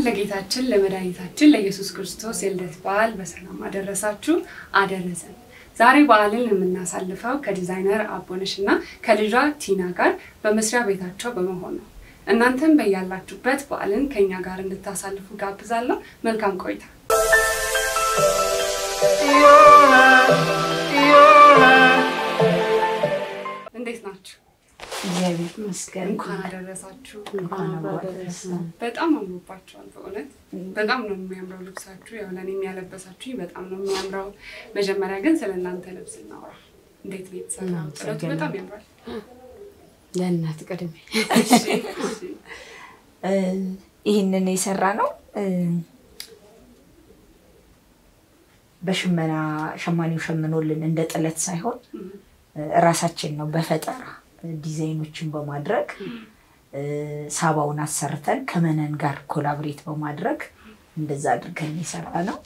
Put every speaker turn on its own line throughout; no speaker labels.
ለጌታችን ለመድኃኒታችን ለኢየሱስ ክርስቶስ የልደት በዓል በሰላም አደረሳችሁ አደረሰን። ዛሬ በዓልን የምናሳልፈው ከዲዛይነር አቦነሽ እና ከልጇ ቲና ጋር በመስሪያ ቤታቸው በመሆን ነው። እናንተም በያላችሁበት በዓልን ከኛ ጋር እንድታሳልፉ ጋብዛለሁ። መልካም ቆይታ። እንዴት ናችሁ?
እግዚአብሔር ይመስገን።
እንኳን አደረሳችሁ።
እንኳን አብሮ አደረሰን።
በጣም አምሮባችኋል። በእውነት በጣም ነው የሚያምረው ልብሳችሁ። ያው ለእኔ የሚያለበሳችሁኝ በጣም ነው የሚያምረው። መጀመሪያ ግን ስለ እናንተ ልብስ እናውራ። እንዴት ነው የተሰራው? ጥለቱ በጣም ያምራል።
ለእናት ቅድሜ
እሺ፣ እሺ።
ይህንን የሰራ ነው በሽመና ሸማኔው ሸምኖልን እንደ ጥለት ሳይሆን
እም፣
እራሳችን ነው በፈጠራ ዲዛይኖችን በማድረግ ሳባውን አሰርተን ከመነን ጋር ኮላብሬት በማድረግ እንደዛ አድርገን የሰራ ነው።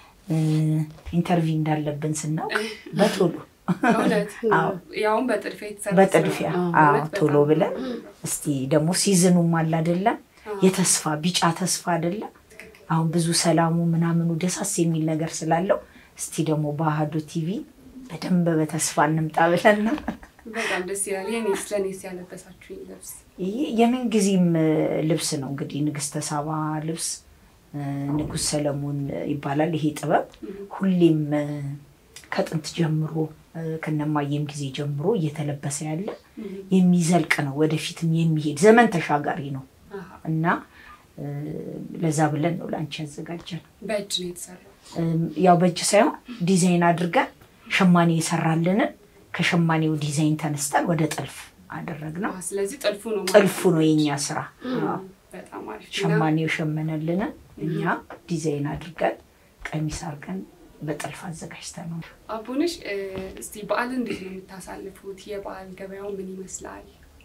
ኢንተርቪው እንዳለብን ስናውቅ በቶሎ
እውነት
አዎ።
ያውም በጥድፊያ የተሰራ
በጥድፊያ
ስራ ነው።
አዎ
እውነት
ቶሎ
በጣም
ብለን እስቲ ደግሞ ሲዝኑም አለ አይደለም
አዎ።
የተስፋ ቢጫ ተስፋ አይደለም አሁን ብዙ ሰላሙ ምናምኑ ደሳስ የሚል ነገር ስላለው እስቲ ደግሞ በአህዶ ቲቪ በደንብ በተስፋ እንምጣ ብለን ነው።
በጣም ደስ ይላል። የኔስ ለኔስ ያለበሳችሁኝ ልብስ
ይህ የምን ጊዜም ልብስ ነው እንግዲህ ንግስተ ሳባ ልብስ እ፣ ንጉስ ሰለሞን ይባላል። ይሄ ጥበብ ሁሌም እ፣ ከጥንት ጀምሮ እ፣ ከነማየም ጊዜ ጀምሮ እየተለበሰ ያለ የሚዘልቅ ነው። ወደፊትም የሚሄድ ዘመን ተሻጋሪ ነው
አሃ፣
እና እ፣ ለዛ ብለን ነው ለአንቺ ያዘጋጀን።
በእጅ ነው የተሰራው።
እም፣ ያው በእጅ ሳይሆን ዲዛይን አድርገን ሸማኔ የሰራልንን ከሸማኔው ዲዛይን ተነስተን ወደ ጥልፍ አደረግነው።
አዎ፣ ስለዚህ ጥልፉ ነው ማለት
ጥልፉ ነው የኛ ስራ። አዎ።
በጣም አሪፍ እና
ሸማኔው የሸመነልንን እኛ ዲዛይን አድርገን ቀሚስ አድርገን በጥልፍ አዘጋጅተን ነው።
አቦነሽ እ፣ እስቲ በዓል እንዴት ነው የምታሳልፉት? የበዓል ገበያው ምን ይመስላል?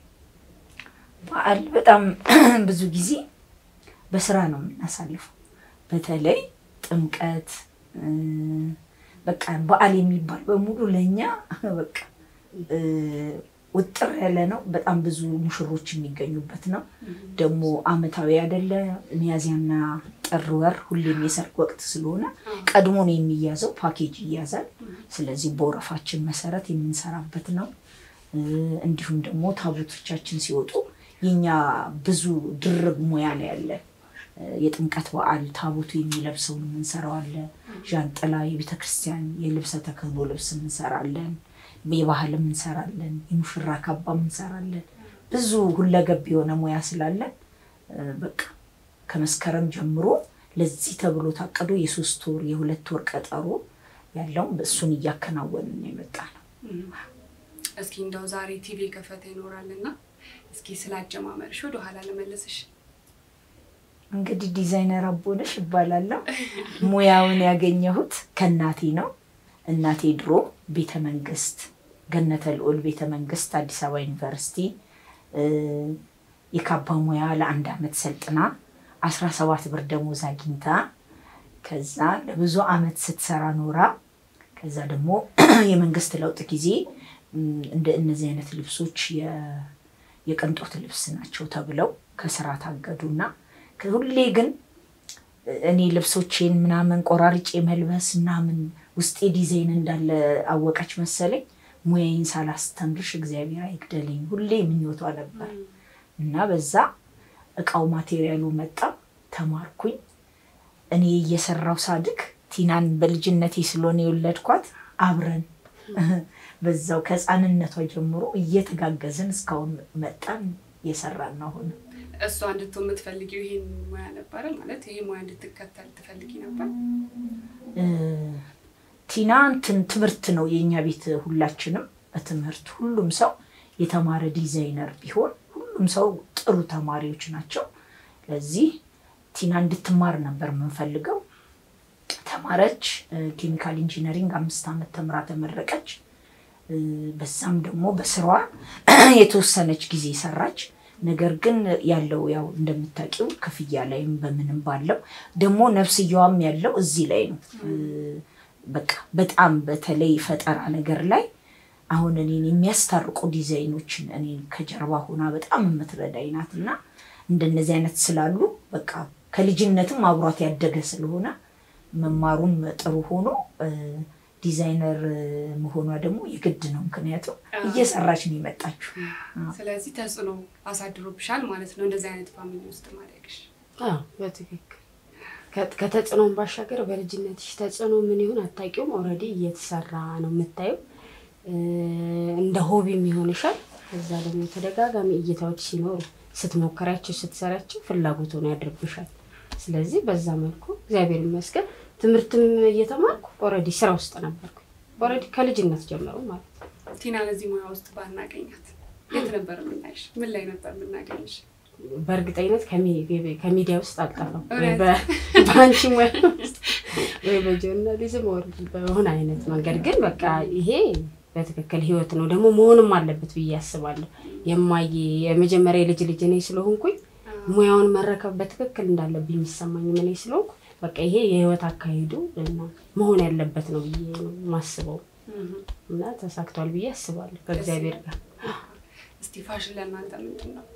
በዓል በጣም ብዙ ጊዜ በስራ ነው የምናሳልፈው። በተለይ ጥምቀት እ፣ በቃ በዓል የሚባል በሙሉ ለእኛ በቃ እ፣ ውጥር ያለ ነው። በጣም ብዙ ሙሽሮች የሚገኙበት ነው። ደግሞ አመታዊ አይደለ ሚያዝያና ጥር ወር ሁሌም የሰርግ ወቅት ስለሆነ ቀድሞ ነው የሚያዘው፣ ፓኬጅ ይያዛል። ስለዚህ በወረፋችን መሰረት የምንሰራበት ነው። እ፣ እንዲሁም ደግሞ ታቦቶቻችን ሲወጡ የኛ ብዙ ድርብ ሙያ ላይ ያለ እ፣ የጥምቀት በዓል ታቦቱ የሚለብሰውን የምንሰራዋለን። ዣንጥላ፣ የቤተ ክርስቲያን የልብሰ ተክህኖ ልብስ እንሰራለን። የባህልም እንሰራለን። የሙሽራ ካባም እንሰራለን። ብዙ ሁለገብ የሆነ ሙያ ስላለን እ፣ በቃ ከመስከረም ጀምሮ ለዚህ ተብሎ ታቅዶ የሶስት ወር የሁለት ወር ቀጠሮ ያለውን እሱን እያከናወንን ነው የመጣ ነው።
እም፣ እስኪ እንደው ዛሬ ቲቪ የከፈተ ይኖራልና እስኪ ስላጀማመርሽ ወደ ኋላ ልመልስሽ።
እንግዲህ ዲዛይነር አቦነሽ እባላለሁ። ሙያውን ያገኘሁት ከእናቴ ነው። እናቴ ድሮ ቤተ መንግስት ገነተ ልዑል ቤተ መንግስት አዲስ አበባ ዩኒቨርሲቲ እ፣ የካባ ሙያ ለአንድ ዓመት ሰልጥና አስራ ሰባት ብር ደሞዝ አግኝታ ከዛ ለብዙ ዓመት ስትሰራ ኖራ ከዛ ደግሞ የመንግስት ለውጥ ጊዜ እም፣ እንደ እነዚህ አይነት ልብሶች የ- የቅንጦት ልብስ ናቸው ተብለው ከስራ ታገዱና ሁሌ ግን እኔ ልብሶቼን ምናምን ቆራርጬ መልበስ ምናምን ውስጤ ዲዛይን እንዳለ አወቀች መሰለኝ። ሙያዬን ሳላስተምርሽ እግዚአብሔር አይግደለኝ ሁሌ ምኞቷ ነበር እና በዛ እቃው ማቴሪያሉ መጣ፣ ተማርኩኝ። እኔ እየሰራው ሳድግ ቲናን በልጅነቴ ስለሆነ የወለድኳት አብረን በዛው ከህፃንነቷ ጀምሮ እየተጋገዝን እስካሁን መጣን እየሰራን ነው አሁን
እሷ እንድትሆን የምትፈልጊው ይሄን ሙያ ነበረ ማለት ይሄ ሙያ እንድትከተል ትፈልጊ ነበር?
እ፣ ቲና እንትን ትምህርት ነው የእኛ ቤት ሁላችንም በትምህርት ሁሉም ሰው የተማረ ዲዛይነር ቢሆን ሁሉም ሰው ጥሩ ተማሪዎች ናቸው። ለዚህ ቲና እንድትማር ነበር የምንፈልገው። ተማረች። እ፣ ኬሚካል ኢንጂነሪንግ አምስት ዓመት ተምራ ተመረቀች። እ፣ በዛም ደግሞ በስራዋ የተወሰነች ጊዜ ሰራች። ነገር ግን ያለው ያው እንደምታውቂው ክፍያ ላይም በምንም ባለው ደግሞ ነፍስያዋም ያለው እዚህ ላይ ነው። እ፣ በቃ በጣም በተለይ ፈጠራ ነገር ላይ አሁን እኔን የሚያስታርቁ ዲዛይኖችን እኔን ከጀርባ ሆና በጣም የምትረዳኝ ናት እና እንደነዚህ አይነት ስላሉ በቃ ከልጅነትም አብሯት ያደገ ስለሆነ መማሩም ጥሩ ሆኖ ዲዛይነር መሆኗ ደግሞ የግድ ነው። ምክንያቱም እየሰራች ነው የመጣችው።
ስለዚህ ተጽዕኖ አሳድሮብሻል ማለት ነው እንደዚህ አይነት ፋሚሊ ውስጥ ማደግሽ።
በትክክል ከተጽዕኖን ባሻገር በልጅነትሽ ተጽዕኖ ምን ይሁን አታውቂውም። ኦልሬዲ እየተሰራ ነው የምታየው። እንደ ሆቢም ይሆንሻል። ከዛ ደግሞ ተደጋጋሚ እይታዎች ሲኖሩ ስትሞከሪያቸው፣ ስትሰሪያቸው ፍላጎት ሆኖ ያድርብሻል። ስለዚህ በዛ መልኩ እግዚአብሔር ይመስገን ትምህርትም እየተማርኩ ኦልሬዲ ስራ ውስጥ ነበርኩ። ኦልሬዲ ከልጅነት ጀምሮ ማለት ነው።
ቲና ለዚህ ሙያ ውስጥ ባናገኛት የት ነበር የምናይሽ? ምን ላይ ነበር የምናገኝሽ?
በእርግጠኝነት ከሚዲያ ውስጥ አልጠፋም። በአንቺ ሙያ ውስጥ ወይ በጆርናሊዝም ወር በሆነ አይነት መንገድ ግን በቃ ይሄ በትክክል ህይወት ነው ደግሞ መሆንም አለበት ብዬ አስባለሁ። የማየ የመጀመሪያ የልጅ ልጅ እኔ ስለሆንኩኝ ሙያውን መረከብ በትክክል እንዳለብኝ የሚሰማኝ እኔ ስለሆንኩ በቃ ይሄ የህይወት አካሄዱ እና መሆን ያለበት ነው ብዬ ነው የማስበው እና ተሳክቷል ብዬ አስባለሁ ከእግዚአብሔር ጋር።
እስቲ ፋሽን ለእናንተ ምንድን ነው?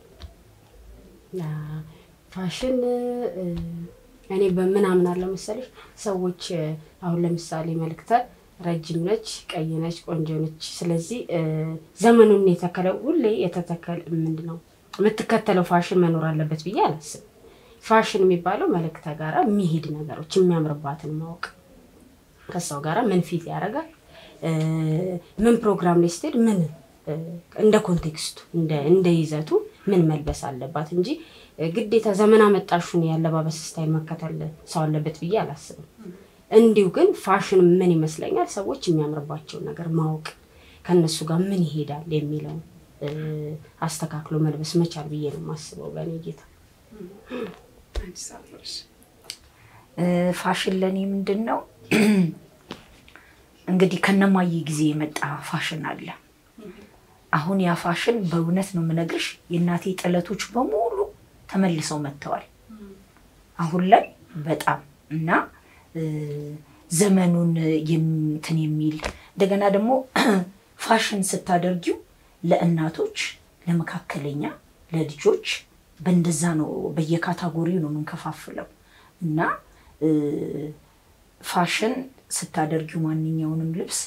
ፋሽን እኔ በምን አምናለሁ መሰለሽ፣ ሰዎች አሁን ለምሳሌ መልክተ ረጅም ነች፣ ቀይ ነች፣ ቆንጆ ነች። ስለዚህ ዘመኑን የተከለ ሁሌ የተተከለ ምንድን ነው የምትከተለው ፋሽን መኖር አለበት ብዬ አላስብም። ፋሽን የሚባለው መልክተ ጋራ የሚሄድ ነገሮች የሚያምርባትን ማወቅ ከሰው ጋራ ምን ፊት ያደርጋል፣ ምን ፕሮግራም ላይ ስትሄድ ምን እንደ ኮንቴክስቱ እንደ ይዘቱ ምን መልበስ አለባት እንጂ ግዴታ ዘመን አመጣሹን የአለባበስ ስታይል መከተል ሰው አለበት ብዬ አላስብም። እንዲሁ ግን ፋሽን ምን ይመስለኛል ሰዎች የሚያምርባቸውን ነገር ማወቅ ከነሱ ጋር ምን ይሄዳል የሚለውን አስተካክሎ መልበስ መቻል ብዬ ነው የማስበው በእኔ ጌታ።
ፋሽን ለእኔ ምንድን ነው እንግዲህ ከነማየ ጊዜ የመጣ ፋሽን አለ። አሁን ያ ፋሽን በእውነት ነው የምነግርሽ የእናቴ ጥለቶች በሙሉ ተመልሰው መጥተዋል። አሁን ላይ በጣም እና ዘመኑን እንትን የሚል እንደገና ደግሞ ፋሽን ስታደርጊው ለእናቶች፣ ለመካከለኛ፣ ለልጆች በእንደዛ ነው በየካታጎሪው ነው የምንከፋፍለው እና ፋሽን ስታደርጊው ማንኛውንም ልብስ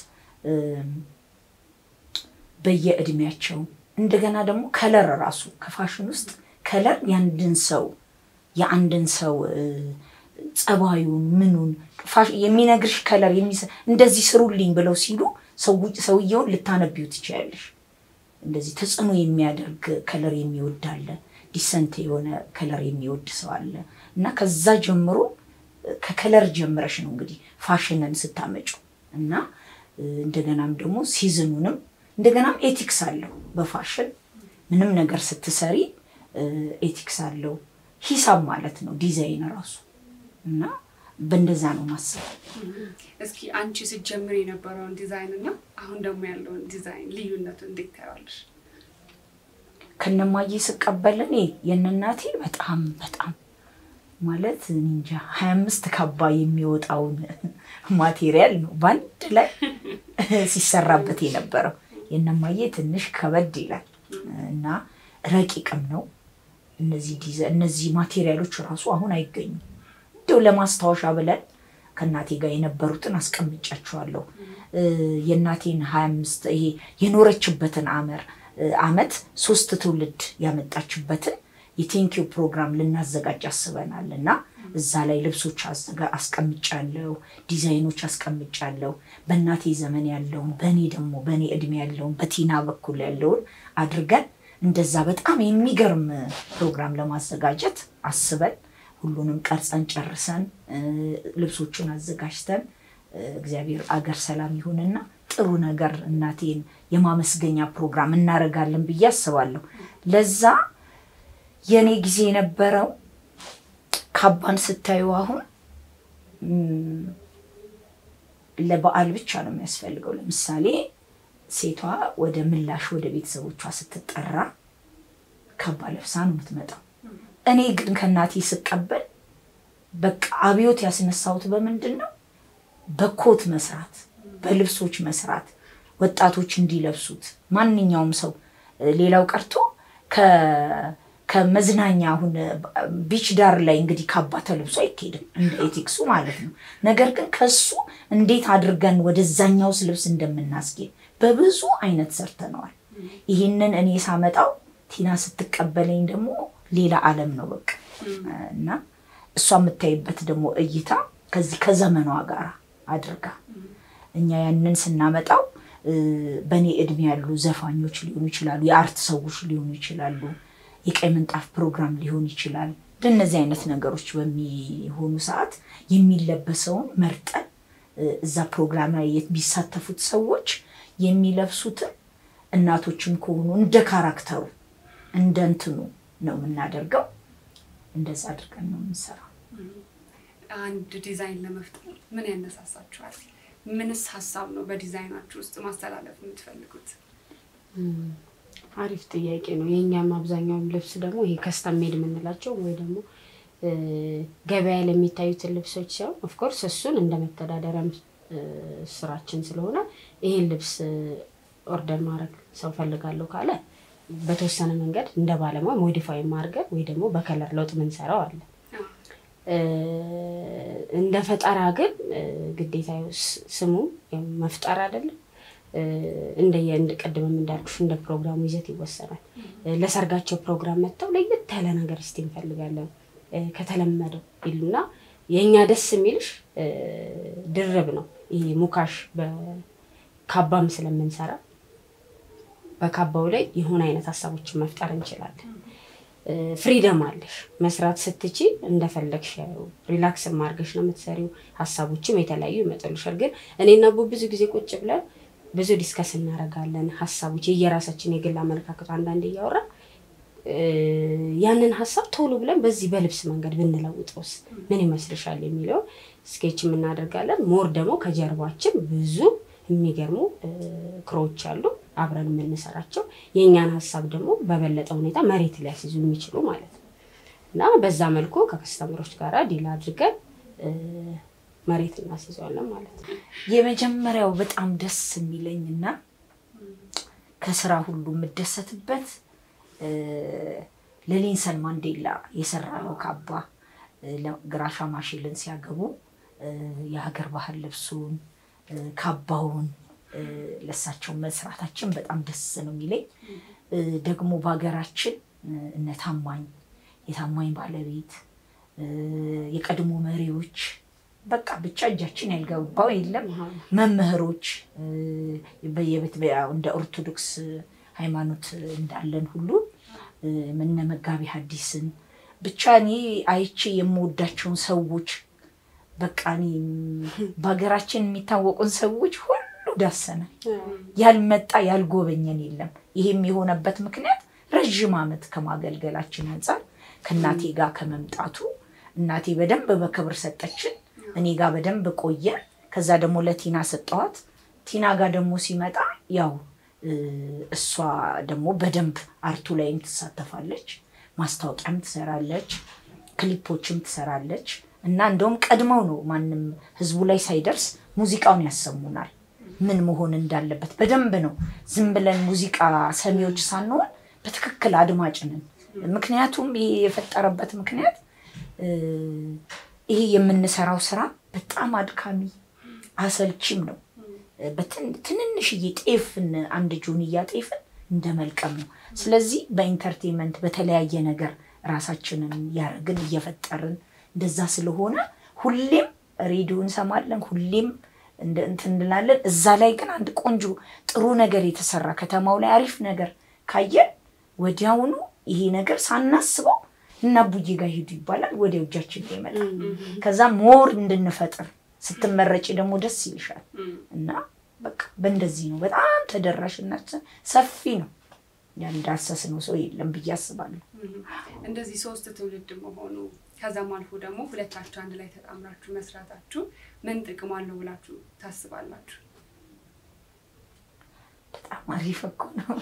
በየእድሜያቸው እንደገና ደግሞ ከለር ራሱ ከፋሽን ውስጥ ከለር የአንድን ሰው የአንድን ሰው ጸባዩን ምኑን የሚነግርሽ ከለር እንደዚህ ስሩልኝ ብለው ሲሉ ሰውየውን ልታነቢው ትችያለሽ። እንደዚህ ተጽዕኖ የሚያደርግ ከለር የሚወድ አለ፣ ዲሰንት የሆነ ከለር የሚወድ ሰው አለ እና ከዛ ጀምሮ ከከለር ጀምረሽ ነው እንግዲህ ፋሽንን ስታመጩ እና እንደገናም ደግሞ ሲዝኑንም እንደገናም ኤቲክስ አለው በፋሽን ምንም ነገር ስትሰሪ ኤቲክስ አለው። ሂሳብ ማለት ነው ዲዛይን ራሱ እና በእንደዛ ነው ማሰብ።
እስኪ አንቺ ስትጀምር የነበረውን ዲዛይን እና አሁን ደግሞ ያለውን ዲዛይን ልዩነቱን እንዴት ታያለሽ?
ከነማዬ ስቀበል እኔ የእናቴ በጣም በጣም ማለት እንጃ ሀያ አምስት ካባ የሚወጣውን ማቴሪያል ነው በአንድ ላይ ሲሰራበት የነበረው። የእነማዬ ትንሽ ከበድ ይላል እና ረቂቅም ነው። እነዚህ ማቴሪያሎች ራሱ አሁን አይገኙም። እንደው ለማስታወሻ ብለን ከእናቴ ጋር የነበሩትን አስቀምጫቸዋለሁ። የእናቴን ሀያ አምስት ይሄ የኖረችበትን አመር አመት ሶስት ትውልድ ያመጣችበትን የቴንኪው ፕሮግራም ልናዘጋጅ አስበናል እና እዛ ላይ ልብሶች አስቀምጫለሁ፣ ዲዛይኖች አስቀምጫለሁ። በእናቴ ዘመን ያለውን በእኔ ደግሞ በእኔ እድሜ ያለውን በቲና በኩል ያለውን አድርገን እንደዛ በጣም የሚገርም ፕሮግራም ለማዘጋጀት አስበን ሁሉንም ቀርጸን ጨርሰን ልብሶቹን አዘጋጅተን እግዚአብሔር አገር ሰላም ይሁንና ጥሩ ነገር እናቴን የማመስገኛ ፕሮግራም እናደርጋለን ብዬ አስባለሁ። ለዛ የእኔ ጊዜ የነበረው ካባን ስታዩ አሁን ለበዓል ብቻ ነው የሚያስፈልገው። ለምሳሌ ሴቷ ወደ ምላሽ ወደ ቤተሰቦቿ ስትጠራ ካባ ለብሳ ነው የምትመጣው። እኔ ግን ከእናቴ ስቀበል በቃ አብዮት ያስነሳሁት በምንድን ነው? በኮት መስራት፣ በልብሶች መስራት፣ ወጣቶች እንዲለብሱት ማንኛውም ሰው ሌላው ቀርቶ ከመዝናኛ አሁን ቢች ዳር ላይ እንግዲህ ካባ ተለብሶ አይካሄድም እንደ ኤቲክሱ ማለት ነው። ነገር ግን ከሱ እንዴት አድርገን ወደዛኛውስ ልብስ እንደምናስጌድ በብዙ አይነት ሰርተነዋል። ይህንን እኔ ሳመጣው ቲና ስትቀበለኝ ደግሞ ሌላ ዓለም ነው በቃ እና እሷ የምታይበት ደግሞ እይታ ከዚህ ከዘመኗ ጋር አድርጋ እኛ ያንን ስናመጣው በእኔ እድሜ ያሉ ዘፋኞች ሊሆኑ ይችላሉ፣ የአርት ሰዎች ሊሆኑ ይችላሉ፣ የቀይ ምንጣፍ ፕሮግራም ሊሆን ይችላል። እንደነዚህ አይነት ነገሮች በሚሆኑ ሰዓት የሚለበሰውን መርጠን እዛ ፕሮግራም ላይ የሚሳተፉት ሰዎች የሚለብሱትን እናቶችም ከሆኑ እንደ ካራክተሩ እንደ እንትኑ ነው የምናደርገው። እንደዛ አድርገን ነው የምንሰራው።
አንድ ዲዛይን ለመፍጠር ምን ያነሳሳችኋል? ምንስ ሀሳብ ነው በዲዛይናችሁ ውስጥ ማስተላለፍ የምትፈልጉት?
አሪፍ ጥያቄ ነው። የእኛም አብዛኛውን ልብስ ደግሞ ይሄ ከስተም ሜድ የምንላቸው ወይ ደግሞ ገበያ ላይ የሚታዩትን ልብሶች ሲሆን ኦፍኮርስ እሱን እንደ መተዳደሪያም ስራችን ስለሆነ ይሄን ልብስ ኦርደር ማድረግ ሰው ፈልጋለሁ ካለ በተወሰነ መንገድ እንደ ባለሙያ ሞዲፋይ ማድረግ ወይ ደግሞ በከለር ለውጥ ምንሰራው አለ። እንደ ፈጠራ ግን ግዴታ ስሙ መፍጠር አይደለም። እንደ ቅድምም እንዳልኩሽ እንደ ፕሮግራሙ ይዘት ይወሰናል። ለሰርጋቸው ፕሮግራም መጥተው ለየት ያለ ነገር እስቲ እንፈልጋለን ከተለመደው ይሉና የእኛ ደስ የሚልሽ ድርብ ነው። ይሄ ሙካሽ በካባም ስለምንሰራ በካባው ላይ የሆነ አይነት ሀሳቦችን መፍጠር እንችላለን። ፍሪደም አለሽ መስራት ስትቺ እንደፈለግሽ ሪላክስ ማርገሽ ነው የምትሰሪው። ሀሳቦችም የተለያዩ ይመጡልሻል። ግን እኔና ቡ ብዙ ጊዜ ቁጭ ብለን ብዙ ዲስከስ እናደርጋለን። ሀሳቦች የየራሳችን የግል አመለካከቱ አንዳንድ እያወራ ያንን ሀሳብ ቶሎ ብለን በዚህ በልብስ መንገድ ብንለውጠውስ ምን ይመስልሻል የሚለውን ስኬች የምናደርጋለን። ሞር ደግሞ ከጀርባችን ብዙ የሚገርሙ ክሮች አሉ አብረን የምንሰራቸው የእኛን ሀሳብ ደግሞ በበለጠ ሁኔታ መሬት ሊያስይዙ የሚችሉ ማለት ነው እና በዛ መልኩ ከከስተምሮች ጋር ዲል አድርገን መሬት እናስይዘዋለን ማለት ነው።
የመጀመሪያው በጣም ደስ የሚለኝ እና ከስራ ሁሉ የምደሰትበት ለኔልሰን ማንዴላ የሰራ ነው ካባ ግራሻ ማሽልን ሲያገቡ የሀገር ባህል ልብሱን ካባውን ለሳቸው መስራታችን በጣም ደስ ነው የሚለኝ። ደግሞ በሀገራችን እነ ታማኝ የታማኝ ባለቤት የቀድሞ መሪዎች በቃ ብቻ እጃችን ያልገባው የለም። መምህሮች በየቤት እንደ ኦርቶዶክስ ሃይማኖት እንዳለን ሁሉ እነ መጋቢ ሐዲስን ብቻ እኔ አይቼ የምወዳቸውን ሰዎች በቃ እኔ በሀገራችን የሚታወቁን ሰዎች ሁሉ ዳሰናል። ያልመጣ ያልጎበኘን የለም። ይሄም የሆነበት ምክንያት ረዥም ዓመት ከማገልገላችን አንጻር ከእናቴ ጋር ከመምጣቱ እናቴ በደንብ በክብር ሰጠችን። እኔ ጋር በደንብ ቆየ። ከዛ ደግሞ ለቲና ሰጠኋት። ቲና ጋር ደግሞ ሲመጣ ያው እሷ ደግሞ በደንብ አርቱ ላይም ትሳተፋለች፣ ማስታወቂያም ትሰራለች፣ ክሊፖችም ትሰራለች እና እንደውም ቀድመው ነው ማንም ህዝቡ ላይ ሳይደርስ ሙዚቃውን ያሰሙናል። ምን መሆን እንዳለበት በደንብ ነው። ዝም ብለን ሙዚቃ ሰሚዎች ሳንሆን በትክክል አድማጭ ነን። ምክንያቱም ይሄ የፈጠረበት ምክንያት ይሄ የምንሰራው ስራ በጣም አድካሚ አሰልቺም ነው። ትንንሽዬ ጤፍን አንድ ጆንያ ጤፍን እንደ መልቀም ነው። ስለዚህ በኢንተርቴንመንት በተለያየ ነገር ራሳችንን ያደረግን እየፈጠርን እንደዛ ስለሆነ ሁሌም ሬዲዮ እንሰማለን፣ ሁሌም እንትን እንላለን። እዛ ላይ ግን አንድ ቆንጆ ጥሩ ነገር የተሰራ ከተማው ላይ አሪፍ ነገር ካየን ወዲያውኑ ይሄ ነገር ሳናስበው እና ቡዬ ጋር ሂዱ ይባላል። ወዲያው እጃችን ላይ ይመጣል። ከዛ ሞር እንድንፈጥር ስትመረጭ ደግሞ ደስ ይልሻል እና በቃ በእንደዚህ ነው። በጣም ተደራሽነትን ሰፊ ነው። ያልዳሰስነው ሰው የለም ብዬ አስባለሁ።
እንደዚህ ሶስት ትውልድ መሆኑ ከዛም አልፎ ደግሞ ሁለታችሁ አንድ ላይ ተጣምራችሁ መስራታችሁ ምን ጥቅም አለው ብላችሁ ታስባላችሁ?
በጣም አሪፍ እኮ ነው።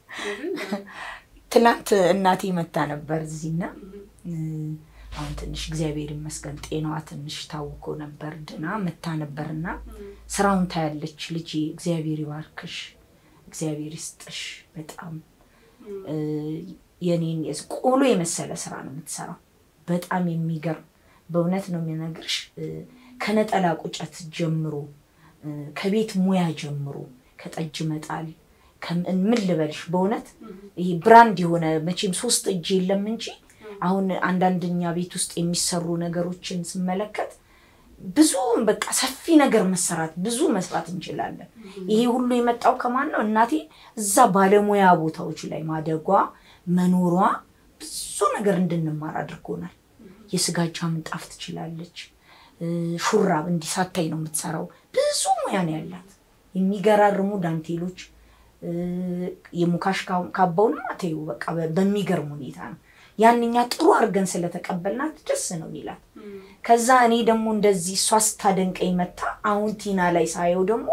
ትናንት እናቴ መታ ነበር እዚህና አሁን ትንሽ እግዚአብሔር ይመስገን ጤናዋ ትንሽ ታውኮ ነበር ድና መታ ነበርና ስራውን ታያለች። ልጅ እግዚአብሔር ይባርክሽ፣ እግዚአብሔር ይስጥሽ። በጣም የኔን የዝ- ቆሎ የመሰለ ስራ ነው የምትሰራው። በጣም የሚገርም በእውነት ነው የሚነግርሽ። እ፣ ከነጠላ ቁጨት ጀምሮ እ፣ ከቤት ሙያ ጀምሮ ከጠጅ መጣል ከም- ምን ልበልሽ በእውነት ይሄ ብራንድ የሆነ መቼም ሶስት እጅ የለም እንጂ አሁን አንዳንድኛ ቤት ውስጥ የሚሰሩ ነገሮችን ስመለከት ብዙ በቃ ሰፊ ነገር መሰራት ብዙ መስራት እንችላለን። ይሄ ሁሉ የመጣው ከማን ነው? እናቴ እዛ ባለሙያ ቦታዎች ላይ ማደጓ መኖሯ ብዙ ነገር እንድንማር አድርጎናል። የስጋጃ ምንጣፍ ትችላለች። እ፣ ሹራብ እንዲህ ሳታይ ነው የምትሰራው። ብዙ ሙያ ነው ያላት። የሚገራርሙ ዳንቴሎች እ፣ የሙካሽ ካ- ካባውንም አተዩ በቃ በ- በሚገርም ሁኔታ ነው ያንኛ ጥሩ አድርገን ስለተቀበልናት ደስ ነው የሚላት። ከዛ እኔ ደግሞ እንደዚህ እሷ ስታደንቀኝ መታ አሁን ቲና ላይ ሳየው ደግሞ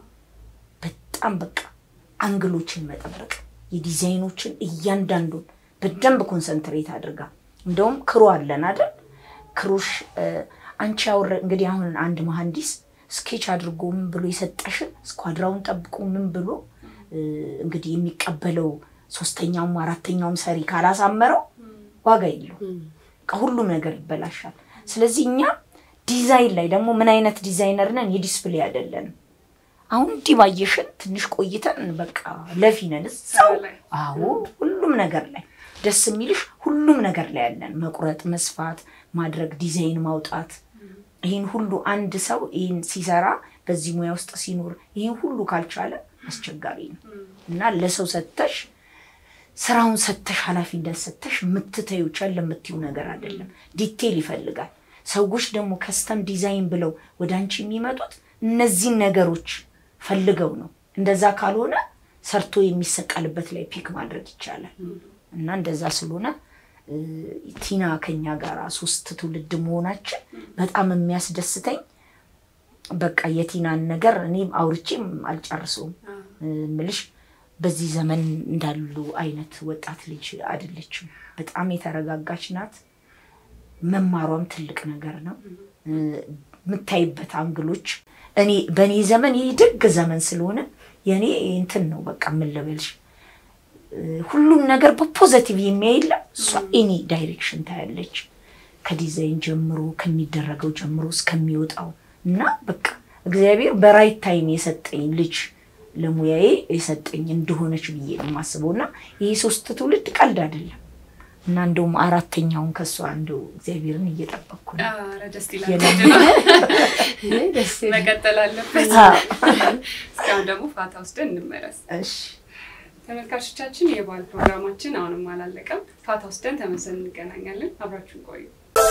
በጣም በቃ አንግሎችን መጠበቅ የዲዛይኖችን እያንዳንዱን በደንብ ኮንሰንትሬት አድርጋ እንደውም ክሩ አለን አይደል ክሩሽ እ፣ አንቺ ያወረ እንግዲህ አሁን አንድ መሐንዲስ ስኬች አድርጎ ምን ብሎ የሰጠሽን ስኳድራውን ጠብቆ ምን ብሎ እ፣ እንግዲህ የሚቀበለው ሶስተኛውም አራተኛውም ሰሪ ካላሳመረው ዋጋ የለውም። በቃ ሁሉም ነገር ይበላሻል። ስለዚህ እኛ ዲዛይን ላይ ደግሞ ምን አይነት ዲዛይነር ነን? የዲስፕሌይ አይደለንም። አሁን እንዲህ ባየሽን ትንሽ ቆይተን በቃ ለፊ ነን እዛው።
ላይ
አዎ ሁሉም ነገር ላይ ደስ የሚልሽ ሁሉም ነገር ላይ ያለን መቁረጥ፣ መስፋት፣ ማድረግ፣ ዲዛይን ማውጣት ይህን ሁሉ አንድ ሰው ይህን ሲሰራ በዚህ ሙያ ውስጥ ሲኖር ይህን ሁሉ ካልቻለ አስቸጋሪ ነው እና ለሰው ሰተሽ ስራውን ሰተሽ ኃላፊነት ሰተሽ የምትተዩ ቸል የምትዩ ነገር አይደለም። ዲቴል ይፈልጋል። ሰዎች ደግሞ ከስተም ዲዛይን ብለው ወደ አንቺ የሚመጡት እነዚህን ነገሮች ፈልገው ነው። እንደዛ ካልሆነ ሰርቶ የሚሰቀልበት ላይ ፒክ ማድረግ ይቻላል እና እንደዛ ስለሆነ እ፣ ቲና ከኛ ጋር ሶስት ትውልድ መሆናችን በጣም የሚያስደስተኝ በቃ የቲናን ነገር እኔም አውርቼም አልጨርሰውም እ፣ ምልሽ በዚህ ዘመን እንዳሉ አይነት ወጣት ልጅ አይደለችም። በጣም የተረጋጋች ናት። መማሯም ትልቅ ነገር ነው። እ፣ የምታይበት አንግሎች እኔ በእኔ ዘመን ይህ ደግ ዘመን ስለሆነ የእኔ እንትን ነው በቃ ምን ልበልሽ እ፣ ሁሉም ነገር በፖዘቲቭ የሚያይለም እሷ ኤኒ ዳይሬክሽን ታያለች ከዲዛይን ጀምሮ ከሚደረገው ጀምሮ እስከሚወጣው እና በቃ እግዚአብሔር በራይት ታይም የሰጠኝ ልጅ ለሙያዬ የሰጠኝ እንደሆነች ብዬ ነው የማስበው። እና ይህ ሶስት ትውልድ ቀልድ አይደለም እና እንደውም አራተኛውን ከእሷ እንደው እግዚአብሔርን እየጠበቅኩ ነው።
ኧረ ደስ ይላል።
የለም-
እኔ ደስ ይላል።
መቀጠል አለበት።
አዎ።
እስካሁን ደግሞ ፋታ ወስደን እንመለስ።
እሺ
ተመልካቾቻችን የበዓል ፕሮግራማችን አሁንም አላለቀም። ፋታ ወስደን ተመልሰን እንገናኛለን። አብራችሁን ቆዩ።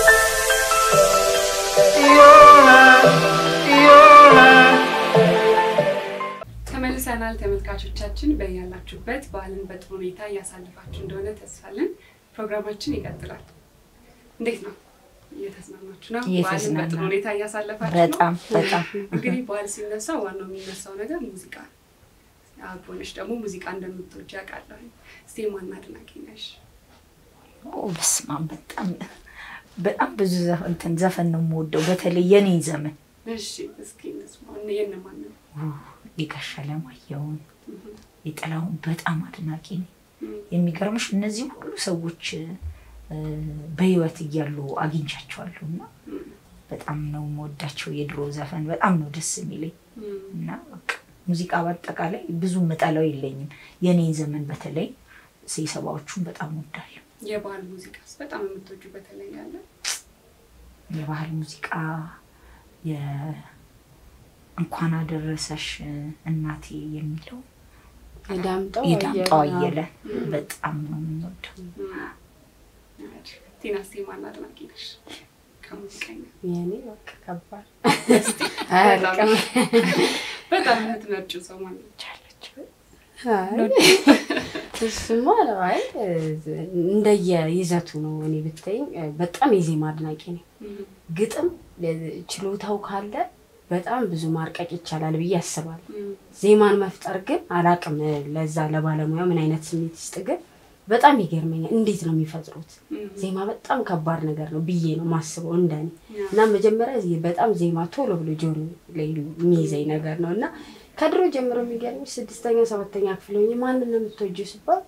ተመልሰናል። ተመልካቾቻችን በያላችሁበት በዓልን በጥሩ ሁኔታ እያሳለፋችሁ እንደሆነ ተስፋለን። ፕሮግራማችን ይቀጥላል። እንዴት ነው? እየተዝናናችሁ ነው? በዓልን
እየተዝናናን።
በጥሩ ሁኔታ እያሳለፋችሁ ነው?
በጣም በጣም
እንግዲህ በዓል ሲነሳ ዋናው የሚነሳው ነገር ሙዚቃ ነው። አቦነሽ ደግሞ ሙዚቃ እንደምትወጂ አውቃለሁ። እስቲ ማን አድናቂ ነሽ?
ኦ በስመ አብ በጣም በጣም ብዙ ዘፈን እንትን ዘፈን ነው የምወደው በተለይ የኔ ዘመን
እሺ እስኪ እንስማ። የእነማን ነው?
የጋሽ አለማየሁን የጥላሁን በጣም አድናቂ ነኝ።
እም፣
የሚገርምሽ እነዚህ ሁሉ ሰዎች እ፣ በህይወት እያሉ አግኝቻቸዋለሁ እና
እም፣
በጣም ነው የምወዳቸው። የድሮ ዘፈን በጣም ነው ደስ የሚለኝ
እም።
እና በቃ ሙዚቃ በአጠቃላይ ብዙ ምጠላው የለኝም። የኔን ዘመን በተለይ የሰባዎቹን በጣም ወዳለሁ።
የባህል ሙዚቃስ በጣም የምትወጁ በተለይ ያለ?
የባህል ሙዚቃ የ- እንኳን አደረሰሽ እናቴ የሚለው
የዳምጠው
የዳምጠው
አየለ።
አየለ በጣም ነው የምንወደው።
እም። ቲና እስቲ ማን አድናቂ ነሽ? ከሙዚቀኛ
የኔ በቃ ከባድ
በጣም
አያልቅም።
በጣም የምትመርጪው ሰው ማን ነው?
ቻለች
አይ፣ እሱማ ነው። አይ እንደየ ይዘቱ ነው። እኔ ብትይኝ በጣም የዜማ አድናቂ ነኝ።
እም፣
ግጥም ችሎታው ካለ በጣም ብዙ ማርቀቅ ይቻላል ብዬ አስባለሁ።
እም፣
ዜማን መፍጠር ግን አላቅም። ለዛ ለባለሙያ ምን አይነት ስሜት ይስጥ ግን በጣም ይገርመኛል። እንዴት ነው የሚፈጥሩት?
እም፣
ዜማ በጣም ከባድ ነገር ነው ብዬ ነው ማስበው እንደኔ
ያ፣
እና መጀመሪያ ዜ- በጣም ዜማ ቶሎ ብሎ ጆሮ ላይ የሚይዘኝ ነገር ነው እና ከድሮ ጀምሮ የሚገርምሽ ስድስተኛ ሰባተኛ ክፍል ሆኜ ማንን ነው የምትወጂው ሲባል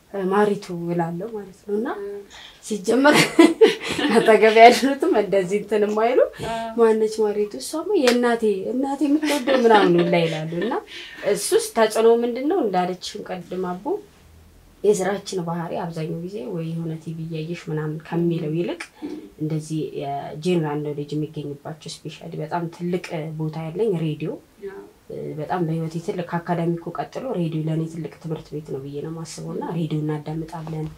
ማሪቱ እላለሁ ማለት ነው። እና ሲጀመር አጠገብ ያሉትም እንደዚህ እንትን የማይሉ ማነች ማሪቱ? እሷማ የእናቴ እናቴ የምትወደው ምናምን ላይ ይላሉ። እና እሱስ ተጽዕኖ ምንድን ነው እንዳለችሽም ቀድም አቦ የስራችን ባህሪ አብዛኛው ጊዜ ወይ የሆነ ቲቪ እያየሽ ምናምን ከሚለው ይልቅ እንደዚህ የጄኔራል ኖሌጅ የሚገኝባቸው ስፔሻሊ በጣም ትልቅ ቦታ ያለኝ ሬዲዮ በጣም በህይወቴ ትልቅ ከአካዳሚኩ ቀጥሎ ሬዲዮ ለእኔ ትልቅ ትምህርት ቤት ነው ብዬ ነው የማስበው እና ሬዲዮ እናዳምጣለን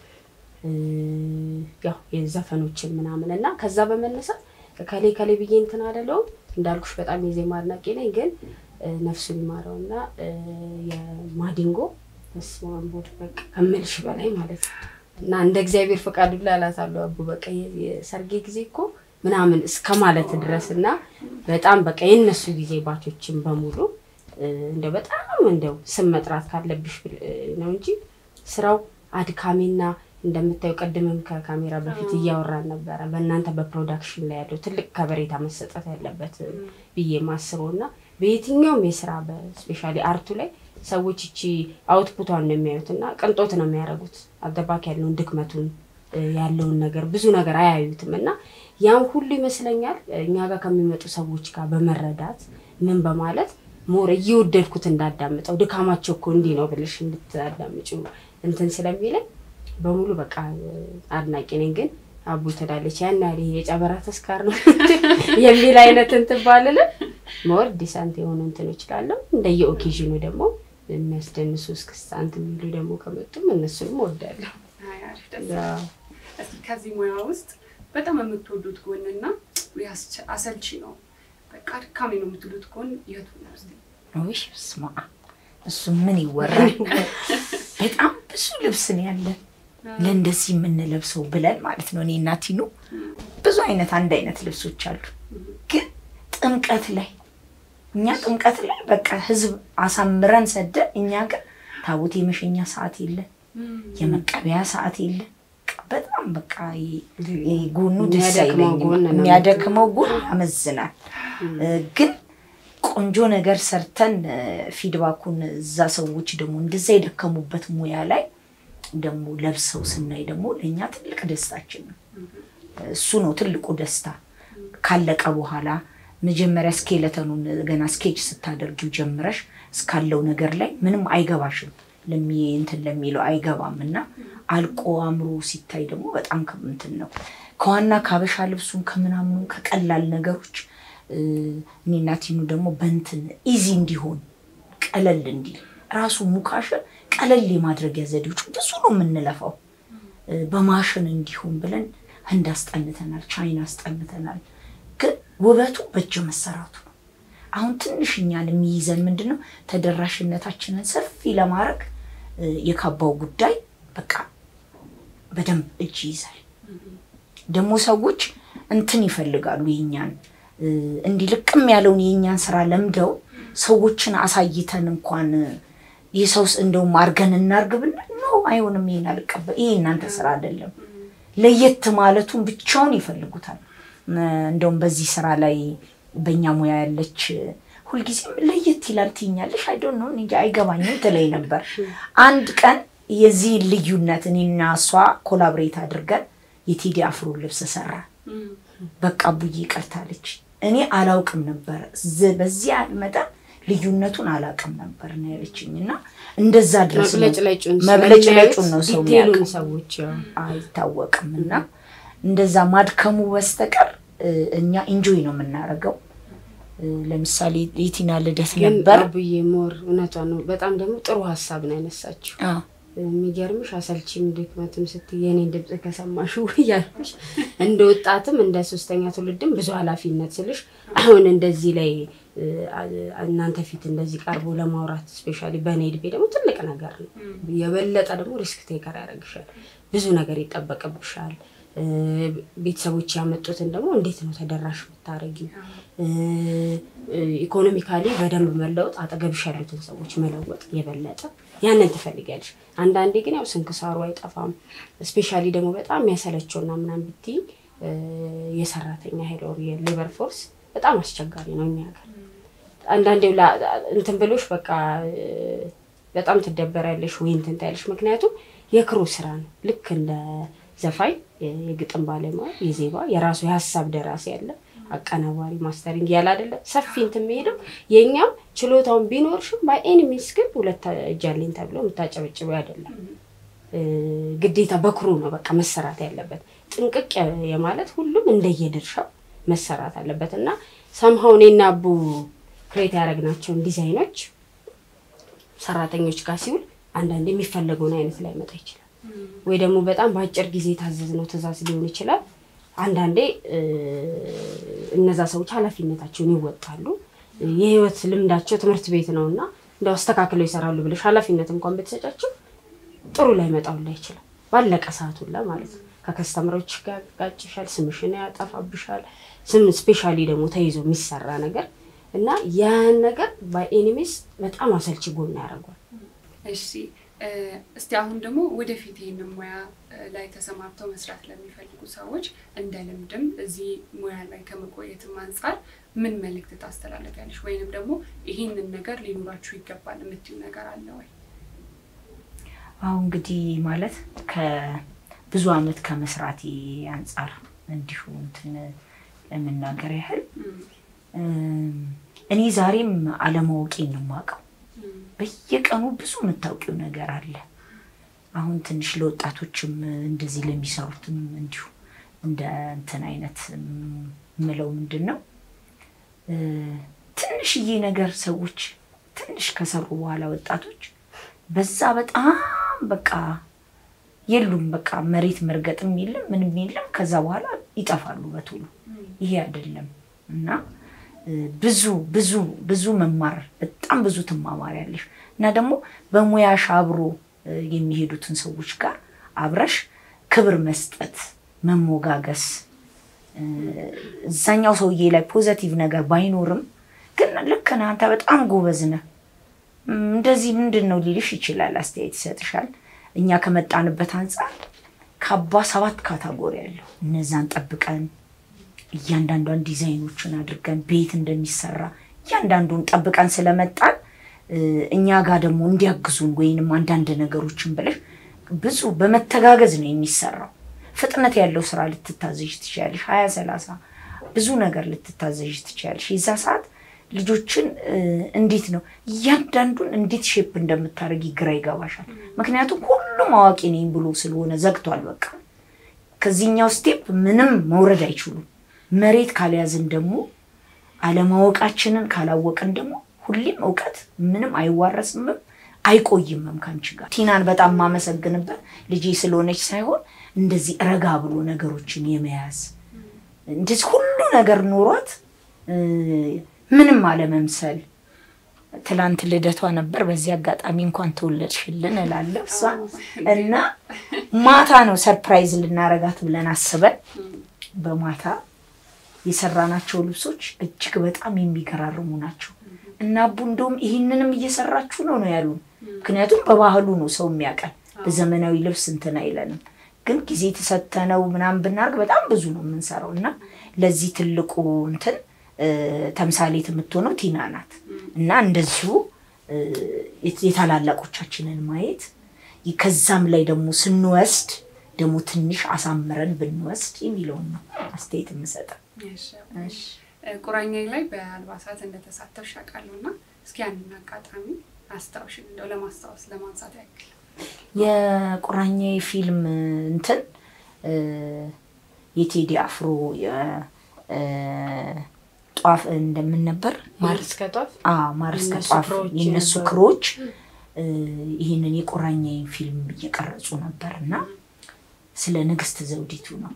ያው የዘፈኖችን ምናምን እና ከዛ በመነሳት ከሌ ከሌ ብዬ እንትን አደለውም እንዳልኩሽ በጣም የዜማ አድናቂ ነኝ ግን ነፍሱን ይማረው እና የማዲንጎ በስመ አብ ወወልድ በቃ ከምልሽ በላይ ማለት ነው እና እንደ እግዚአብሔር ፈቃዱ ላላታለሁ አቡ በቃ የሰርጌ ጊዜ እኮ ምናምን እስከ ማለት ድረስ እና በጣም በቃ የነሱ ጊዜ ባቾችን በሙሉ እንደው በጣም እንደው ስም መጥራት ካለብሽ ነው እንጂ ስራው አድካሚና እንደምታዩ ቅድምም ከካሜራ በፊት እያወራን ነበረ። በእናንተ በፕሮዳክሽን ላይ ያለው ትልቅ ከበሬታ መሰጠት ያለበት ብዬ ማስበው እና በየትኛውም የስራ በስፔሻሊ አርቱ ላይ ሰዎች እቺ አውትፑቷን ነው የሚያዩት እና ቅንጦት ነው የሚያደርጉት። አገባክ ያለውን ድክመቱን ያለውን ነገር ብዙ ነገር አያዩትም እና ያን ሁሉ ይመስለኛል እኛ ጋር ከሚመጡ ሰዎች ጋር በመረዳት ምን በማለት ሞር እየወደድኩት እንዳዳምጠው ድካማቸው እኮ እንዲህ ነው ብልሽ እንድታዳምጪ እንትን ስለሚለኝ በሙሉ በቃ አድናቂ ነኝ። ግን አቡ ትላለች ያን ያህል ይሄ የጨበራ ተስካር ነው የሚል አይነት እንትን ባልልም ሞር ዲሳንት የሆኑ እንትን ይችላለሁ። እንደየ ኦኬዥኑ ደግሞ የሚያስደንሱ እስክስታ እንትን የሚሉ ደግሞ ከመጡም እነሱንም እወዳለሁ።
ከዚህ ሙያ ውስጥ በጣም የምትወዱት ጎንና አሰልቺ ነው በቃ አድካሚ ነው የምትሉት ጎን የቱ ነው?
ውይ ስማ፣ እሱ ምን ይወራል? በጣም ብዙ ልብስ ነው ያለን ለእንደዚህ የምንለብሰው ብለን ማለት ነው። እኔ እና ቲኑ ብዙ አይነት አንድ አይነት ልብሶች አሉ። ግን ጥምቀት ላይ እኛ ጥምቀት ላይ በቃ ህዝብ አሳምረን ሰደን፣ እኛ ግን ታቦት የመሸኛ ሰዓት የለን፣ የመቀበያ ሰዓት የለን። በጣም በቃ ጎኑ ደስ አይለኝም። የሚያደክመው ጎን ያመዝናል። ግን ቆንጆ ነገር ሰርተን ፊድባኩን እዛ ሰዎች ደግሞ እንደዛ የደከሙበት ሙያ ላይ ደግሞ ለብሰው ስናይ ደግሞ ለእኛ ትልቅ ደስታችን ነው። እሱ ነው ትልቁ ደስታ። ካለቀ በኋላ መጀመሪያ ስኬለተኑን ገና ስኬች ስታደርጊው ጀምረሽ እስካለው ነገር ላይ ምንም አይገባሽም እንትን ለሚለው አይገባም እና አልቆ አምሮ ሲታይ ደግሞ በጣም እንትን ነው። ከዋና ካበሻ ልብሱን ከምናምኑ ከቀላል ነገሮች እኔና ቲኑ ደግሞ በንትን ኢዚ እንዲሆን ቀለል እንዲል ራሱ ሙካሽን ቀለል የማድረጊያ ዘዴዎች ብዙ ነው የምንለፋው። በማሽን እንዲሆን ብለን ህንድ አስጠንተናል፣ ቻይና አስጠንተናል። ግን ውበቱ በእጅ መሰራቱ ነው። አሁን ትንሽ እኛን የሚይዘን ምንድን ነው ተደራሽነታችንን ሰፊ ለማድረግ የካባው ጉዳይ በቃ በደንብ እጅ ይይዛል። ደግሞ ሰዎች እንትን ይፈልጋሉ የኛን እንዲህ ልቅም ያለውን የእኛን ስራ ለምደው ሰዎችን አሳይተን እንኳን የሰውስ እንደውም አርገን እናርግ ብንል ነው አይሆንም፣ ይሄን አልቀበል፣ ይሄ እናንተ ስራ አይደለም። ለየት ማለቱን ብቻውን ይፈልጉታል። እንደውም በዚህ ስራ ላይ በእኛ ሙያ ያለች ሁልጊዜም ለየት ይላል ትይኛለሽ፣ አይዶን ነው እንጂ አይገባኝም ትለኝ ነበር። አንድ ቀን የዚህ ልዩነት እኔና እሷ ኮላብሬት አድርገን የቴዲ አፍሮ ልብስ ሰራ። በቃ ቡዬ ቀርታለች። እኔ አላውቅም ነበር በዚህ መጠን ልዩነቱን አላውቅም ነበር ነው ያለችኝ። እና እንደዛ ድረስ መብለጭለጩን ነው ሰው የሚያውቅ
ሰዎች
አይታወቅም። እና እንደዛ ማድከሙ በስተቀር እኛ ኢንጆይ ነው የምናደርገው። ለምሳሌ የቲና ልደት ነበር
ብዬ ሞር እውነቷ ነው። በጣም ደግሞ ጥሩ ሀሳብ ነው ያነሳችው። የሚገርምሽ አሰልቺም ድክመትም ስትይ የኔን ድምፅ ከሰማሽ እያልኩሽ እንደ ወጣትም እንደ ሶስተኛ ትውልድም ብዙ ኃላፊነት ስልሽ አሁን እንደዚህ ላይ እናንተ ፊት እንደዚህ ቀርቦ ለማውራት ስፔሻሊ በእኔ እድሜ ደግሞ ትልቅ ነገር ነው። የበለጠ ደግሞ ሪስክ ቴከር ያደርግሻል። ብዙ ነገር ይጠበቅብሻል። ቤተሰቦች ያመጡትን ደግሞ እንዴት ነው ተደራሽ የምታደርጊው? ኢኮኖሚካሊ በደንብ መለወጥ፣ አጠገብሽ ያሉትን ሰዎች መለወጥ የበለጠ ያንን ትፈልጊያለሽ። አንዳንዴ ግን ያው ስንክሳሩ አይጠፋም። ስፔሻሊ ደግሞ በጣም የሚያሰለቸውና ምናምን ብትይ የሰራተኛ ኃይል ኦር የሌበር ፎርስ በጣም አስቸጋሪ ነው እኛ ሀገር። አንዳንዴ እንትን ብሎሽ በቃ በጣም ትደበሪያለሽ ወይ እንትን ታያለሽ። ምክንያቱም የክሩ ስራ ነው። ልክ እንደ ዘፋኝ የግጥም ባለሙያ የዜማ የራሱ የሀሳብ ደራሲ ያለ አቀናባሪ ማስተሪንግ ያለ አይደለ ሰፊ እንትን የሚሄደው የእኛም ችሎታውን ቢኖርሽም ባይ ኤኒ ሚንስ ግን ሁለት እጅ አለኝ ተብሎ የምታጨበጭበው አይደለም። ግዴታ በክሩ ነው በቃ መሰራት ያለበት። ጥንቅቅ የማለት ሁሉም እንደየድርሻው መሰራት አለበት እና ሰምሀው እኔና አቡ ክሬት ያደረግናቸውን ዲዛይኖች ሰራተኞች ጋር ሲውል አንዳንድ የሚፈለገውን አይነት ላይ መጣ ይችላል ወይ ደግሞ በጣም በአጭር ጊዜ የታዘዝነው ትእዛዝ ሊሆን ይችላል። አንዳንዴ እነዛ ሰዎች ኃላፊነታቸውን ይወጣሉ። የህይወት ልምዳቸው ትምህርት ቤት ነው እና እንደው አስተካክለው ይሰራሉ ብለሽ ኃላፊነት እንኳን ብትሰጫቸው ጥሩ ላይ መጣውላ ይችላል። ባለቀ ሰዓት ሁላ ማለት ነው። ከከስተምሮች ጋር ጋጭሻል፣ ስምሽን ያጠፋብሻል። ስም ስፔሻሊ ደግሞ ተይዞ የሚሰራ ነገር እና ያን ነገር በኤኒሜስ በጣም አሰልቺ ጎን ያደርጓል።
እሺ እስቲ አሁን ደግሞ ወደፊት ይህንን ሙያ ላይ ተሰማርተው መስራት ለሚፈልጉ ሰዎች እንደ ልምድም እዚህ ሙያ ላይ ከመቆየትም አንጻር ምን መልእክት ታስተላለፊያለሽ? ወይንም ደግሞ ይህንን ነገር ሊኖራችሁ ይገባል የምትዩ ነገር አለ ወይ?
አሁ እንግዲህ ማለት ከብዙ አመት ከመስራቴ አንጻር እንዲሁ እንትን ለመናገር ያህል እኔ ዛሬም አለማወቄን ነው የማውቀው። በየቀኑ ብዙ የምታውቂው ነገር አለ። አሁን ትንሽ ለወጣቶችም እንደዚህ ለሚሰሩትም እንዲሁ እንደ እንትን አይነት ምለው ምንድን ነው ትንሽዬ ነገር ሰዎች ትንሽ ከሰሩ በኋላ ወጣቶች በዛ በጣም በቃ የሉም። በቃ መሬት መርገጥም የለም ምንም የለም። ከዛ በኋላ ይጠፋሉ በቶሎ። ይሄ አይደለም እና ብዙ ብዙ ብዙ መማር በጣም ብዙ ትማማሪያለሽ እና ደግሞ በሙያሽ አብሮ የሚሄዱትን ሰዎች ጋር አብረሽ ክብር መስጠት፣ መሞጋገስ እዛኛው ሰውዬ ላይ ፖዘቲቭ ነገር ባይኖርም ግን ልክ ነህ አንተ በጣም ጎበዝ ነህ እንደዚህ ምንድን ነው ሊልሽ ይችላል፣ አስተያየት ይሰጥሻል። እኛ ከመጣንበት አንጻር ከአባ ሰባት ካታጎሪ ያለው እነዛን ጠብቀን እያንዳንዷን ዲዛይኖችን አድርገን ቤት እንደሚሰራ እያንዳንዱን ጠብቀን ስለመጣን እኛ ጋር ደግሞ እንዲያግዙን ወይንም አንዳንድ ነገሮችን ብለሽ ብዙ በመተጋገዝ ነው የሚሰራው። ፍጥነት ያለው ስራ ልትታዘዥ ትችያለሽ። ሀያ ሰላሳ ብዙ ነገር ልትታዘዥ ትችያለሽ። የዛ ሰዓት ልጆችን እንዴት ነው እያንዳንዱን እንዴት ሼፕ እንደምታደርጊ ግራ ይገባሻል። ምክንያቱም ሁሉም አዋቂ ነኝ ብሎ ስለሆነ ዘግቷል። በቃ ከዚህኛው ስቴፕ ምንም መውረድ አይችሉም። መሬት ካልያዝን ደግሞ አለማወቃችንን ካላወቅን ደግሞ ሁሌም እውቀት ምንም አይዋረስምም አይቆይምም ከአንቺ ጋር። ቲናን በጣም የማመሰግንበት ልጄ ስለሆነች ሳይሆን እንደዚህ ረጋ ብሎ ነገሮችን የመያዝ እንደዚህ ሁሉ ነገር ኖሯት ምንም አለመምሰል። ትላንት ልደቷ ነበር። በዚህ አጋጣሚ እንኳን ተወለድሽልን እላለሁ እሷ እና ማታ ነው ሰርፕራይዝ ልናረጋት ብለን አስበን በማታ የሰራናቸው ልብሶች እጅግ በጣም የሚገራርሙ ናቸው እና አቡ እንደውም ይህንንም እየሰራችሁ ነው ነው ያሉን። ምክንያቱም በባህሉ ነው ሰው የሚያውቀን፣ በዘመናዊ ልብስ እንትን አይለንም። ግን ጊዜ ተሰተነው ምናምን ብናደርግ በጣም ብዙ ነው የምንሰራው እና ለዚህ ትልቁ እንትን ተምሳሌት የምትሆነው ቲና ናት እና እንደዚሁ የታላላቆቻችንን ማየት ከዛም ላይ ደግሞ ስንወስድ ደግሞ ትንሽ አሳምረን ብንወስድ የሚለውን ነው አስተያየት የምሰጠው።
ቁራኛ ላይ በአልባሳት እንደተሳተፍሽ አውቃለሁ እና እስኪ ያንን አጋጣሚ አስታውሽ እንደው ለማስታወስ ለማንሳት ያክል።
የቁራኛ ፊልም እንትን የቴዲ አፍሮ ጧፍ እንደምን ነበር
ማር እስከ ጧፍ
ማር እስከ
የእነሱ
ጧፍ
ክሮች
የእነሱ
ነበሩ።
ክሮች ይህንን የቁራኛዬን ፊልም እየቀረጹ ነበር እና ስለ ንግስት ዘውዲቱ ነው።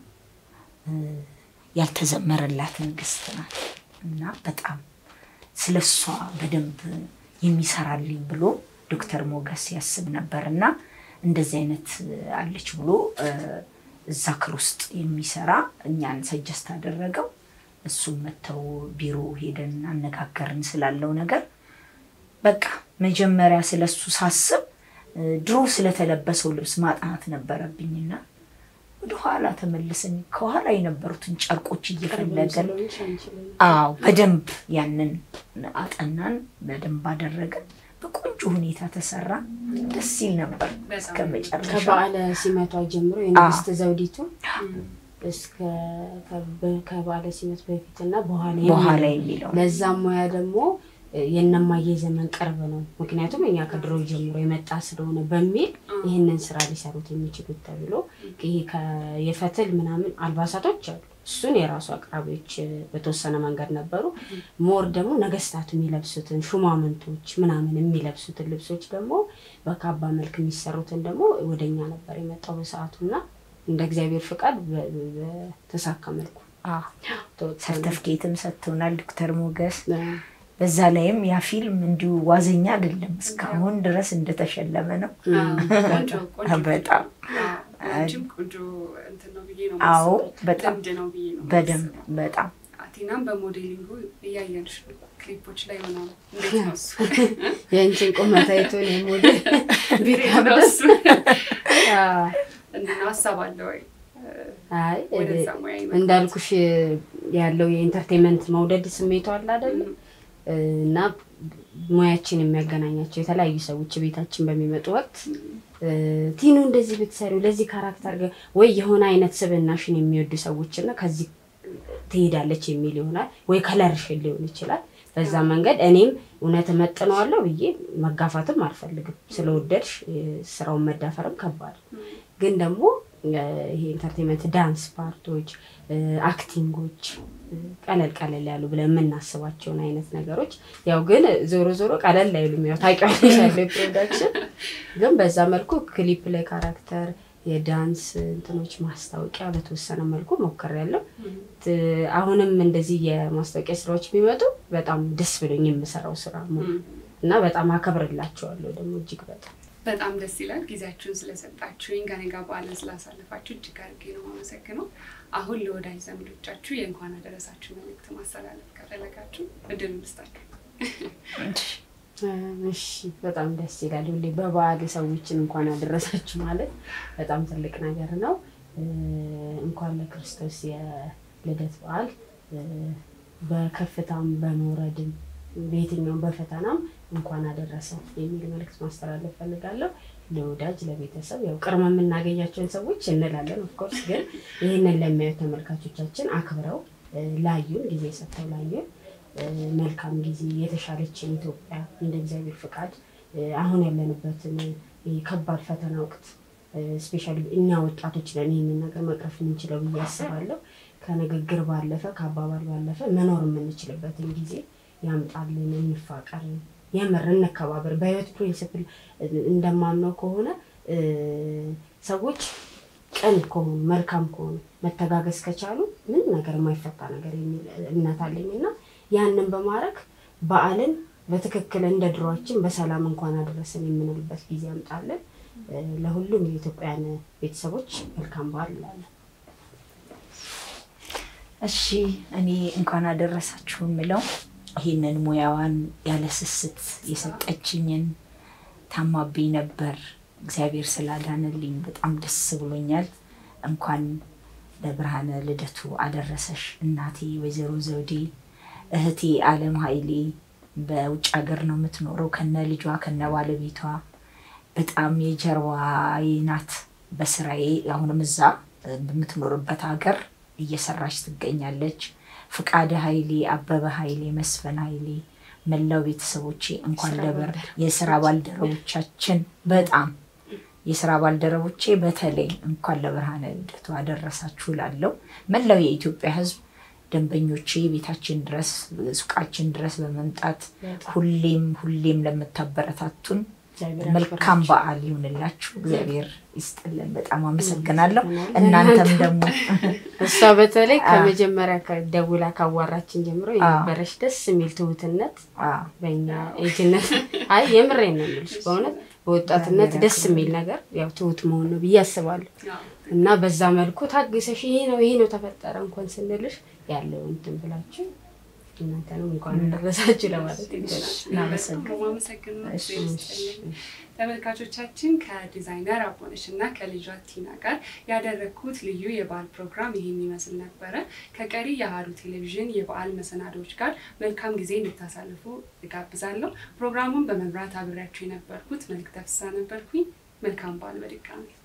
ያልተዘመረላት ንግስት ናት እና በጣም ስለ እሷ በደንብ የሚሰራልኝ ብሎ ዶክተር ሞገስ ያስብ ነበር እና እንደዚህ አይነት አለች ብሎ እዛ ክር ውስጥ የሚሰራ እኛን ሰጀስት አደረገው። እሱም መጥተው ቢሮ ሄደን አነጋገርን ስላለው ነገር በቃ መጀመሪያ ስለሱ ሳስብ ድሮ ስለተለበሰው ልብስ ማጥናት ነበረብኝና ወደኋላ ተመልሰን ከኋላ የነበሩትን ጨርቆች እየፈለገን አዎ በደንብ ያንን አጠናን፣ በደንብ አደረገን። በቆንጆ ሁኔታ ተሰራ። ደስ ይል ነበር እስከ መጨረሻ።
ከበዓለ ሲመቷ ጀምሮ የንግስት ዘውዲቱ እስከ ከበዓለ ሲመት በፊት እና በኋላ
በኋላ የሚለው
ለዛም ሙያ ደግሞ የእነማየ ዘመን ቅርብ ነው፣ ምክንያቱም እኛ ከድሮ ጀምሮ የመጣ ስለሆነ በሚል ይህንን ስራ ሊሰሩት የሚችሉት ተብሎ ይሄ የፈትል ምናምን አልባሳቶች አሉ። እሱን የራሱ አቅራቢዎች በተወሰነ መንገድ ነበሩ። ሞር ደግሞ ነገስታቱ የሚለብሱትን ሹማምንቶች ምናምን የሚለብሱትን ልብሶች ደግሞ በካባ መልክ የሚሰሩትን ደግሞ ወደኛ ነበር የመጣው በሰዓቱ እና እንደ እግዚአብሔር ፍቃድ በተሳካ መልኩ
ሰርተፍኬትም ሰጥቶናል ዶክተር ሞገስ። በዛ ላይም ያ ፊልም እንዲሁ ዋዘኛ አይደለም፣ እስካሁን ድረስ እንደተሸለመ ነው። በጣም አዎ፣ በጣም በደንብ በጣም
ቲናም በሞዴሊንጉ እያየንሽ ነው፣ ክሊፖች ላይ ሆና እንዴት ነው እሱ
የእንችን ቁመት አይቶ ነው ሞዴል
ቢሬሱ እንዲህ ነው ሀሳብ አለ ወይ?
አይ
ወደዛ ሙያ ይመጣል።
እንዳልኩሽ ያለው የኢንተርቴንመንት መውደድ ስሜቱ አለ አይደለም እና ሙያችን የሚያገናኛቸው የተለያዩ ሰዎች ቤታችን በሚመጡ ወቅት ቲኑ እንደዚህ ብትሰሪው ለዚህ ካራክተር ጋር ወይ የሆነ አይነት ስብናሽን የሚወዱ ሰዎች እና ከዚህ ትሄዳለች የሚል ይሆናል ወይ ከለርሽን ሊሆን ይችላል። በዛ መንገድ እኔም እውነት እመጥነዋለሁ ብዬ መጋፋትም አልፈልግም። ስለወደድሽ ስራውን መዳፈርም ከባድ ግን ደግሞ ይሄ ኢንተርቴንመንት ዳንስ ፓርቶች፣ አክቲንጎች ቀለል ቀለል ያሉ ብለን የምናስባቸውን አይነት ነገሮች ያው ግን ዞሮ ዞሮ ቀለል አይሉም። ያው ታውቂዋለሽ ያለው ፕሮዳክሽን ግን በዛ መልኩ ክሊፕ ላይ ካራክተር የዳንስ እንትኖች ማስታወቂያ በተወሰነ መልኩ ሞክሬያለሁ። አሁንም እንደዚህ የማስታወቂያ ስራዎች ቢመጡ በጣም ደስ ብሎኝ የምሰራው ስራ ነው እና በጣም አከብርላቸዋለሁ ደግሞ እጅግ በጣም
በጣም ደስ ይላል። ጊዜያችሁን ስለሰጣችሁኝ ከኔ ጋር በዓልን ስላሳለፋችሁ እጅግ አድርጌ ነው የማመሰግነው። አሁን ለወዳጅ ዘመዶቻችሁ የእንኳን አደረሳችሁ መልዕክት ማስተላለፍ ከፈለጋችሁ እድል እንስጣችሁ።
እሺ፣ በጣም ደስ ይላል። ሁሌ በበዓል ሰዎችን እንኳን አደረሳችሁ ማለት በጣም ትልቅ ነገር ነው። እንኳን ለክርስቶስ የልደት በዓል በከፍታም በመውረድም በየትኛውም በፈተናም እንኳን አደረሰ የሚል መልዕክት ማስተላለፍ ፈልጋለሁ። ለወዳጅ ለቤተሰብ፣ ያው ቅድመ የምናገኛቸውን ሰዎች እንላለን። ኦፍኮርስ ግን ይህንን ለሚያዩ ተመልካቾቻችን አክብረው ላዩን ጊዜ ሰጥተው ላዩን መልካም ጊዜ የተሻለችን ኢትዮጵያ እንደ እግዚአብሔር ፍቃድ አሁን ያለንበትን ከባድ ፈተና ወቅት ስፔሻሊ እኛ ወጣቶች ለን ይህንን ነገር መቅረፍ የምንችለው ብዬ አስባለሁ። ከንግግር ባለፈ ከአባባል ባለፈ መኖር የምንችልበትን ጊዜ ያምጣልን። እንፋቀር፣ የምር እንከባበር። በህይወት ፕሪንስፕል እንደማምነው ከሆነ ሰዎች ቅን ከሆኑ መልካም ከሆኑ መተጋገዝ ከቻሉ ምንም ነገር የማይፈታ ነገር የሚል እምነት አለኝ እና ያንን በማድረግ በዓልን በትክክል እንደ ድሯችን በሰላም እንኳን አደረሰን የምንልበት ጊዜ ያምጣልን። ለሁሉም የኢትዮጵያን ቤተሰቦች መልካም በዓል እላለሁ።
እሺ እኔ እንኳን አደረሳችሁ የምለው ይህንን ሙያዋን ያለ ስስት የሰጠችኝን ታማብኝ ነበር እግዚአብሔር ስላዳነልኝ በጣም ደስ ብሎኛል። እንኳን ለብርሃነ ልደቱ አደረሰሽ እናቴ ወይዘሮ ዘውዴ፣ እህቴ አለም ኃይሌ በውጭ ሀገር ነው የምትኖረው ከነ ልጇ ከነ ባለቤቷ በጣም የጀርባዬ ናት በስራዬ አሁንም እዛ በምትኖርበት ሀገር እየሰራች ትገኛለች። ፍቃደ ኃይሌ፣ አበበ ኃይሌ፣ መስፈን ኃይሌ መላው ቤተሰቦቼ እንኳን ለበር የስራ ባልደረቦቻችን በጣም የስራ ባልደረቦቼ በተለይ እንኳን ለብርሃነ ልደቱ አደረሳችሁ ላለው መላው የኢትዮጵያ ሕዝብ ደንበኞቼ ቤታችን ድረስ ሱቃችን ድረስ በመምጣት ሁሌም ሁሌም ለምታበረታቱን መልካም በዓል ይሁንላችሁ። እግዚአብሔር ይስጥልን። በጣም አመሰግናለሁ። እናንተም ደግሞ
እሷ በተለይ ከመጀመሪያ ደውላ ካዋራችን ጀምሮ የነበረች ደስ የሚል ትሁትነት በእኛ ኤጅነት፣ አይ የምሬን ነው የምልሽ በእውነት በወጣትነት ደስ የሚል ነገር ያው ትሁት መሆን ነው ብዬ አስባለሁ። እና በዛ መልኩ ታግሰሽ ይሄ ነው ይሄ ነው ተፈጠረ እንኳን ስንልሽ ያለው እንትን ብላችሁ እናንተንም እንኳን አደረሳችሁ ለማለት
እናመሰግናለን።
ማመሰግናለሁ። ተመልካቾቻችን ከዲዛይነር አቦነሽ እና ከልጇ ቲና ጋር ያደረግኩት ልዩ የበዓል ፕሮግራም ይህን ይመስል ነበረ። ከቀሪ የአሀዱ ቴሌቪዥን የበዓል መሰናዶዎች ጋር መልካም ጊዜ እንድታሳልፉ እጋብዛለሁ። ፕሮግራሙን በመምራት አብሬያችሁ የነበርኩት መልክተ ፍስሐ ነበርኩኝ። መልካም በዓል በድጋሚ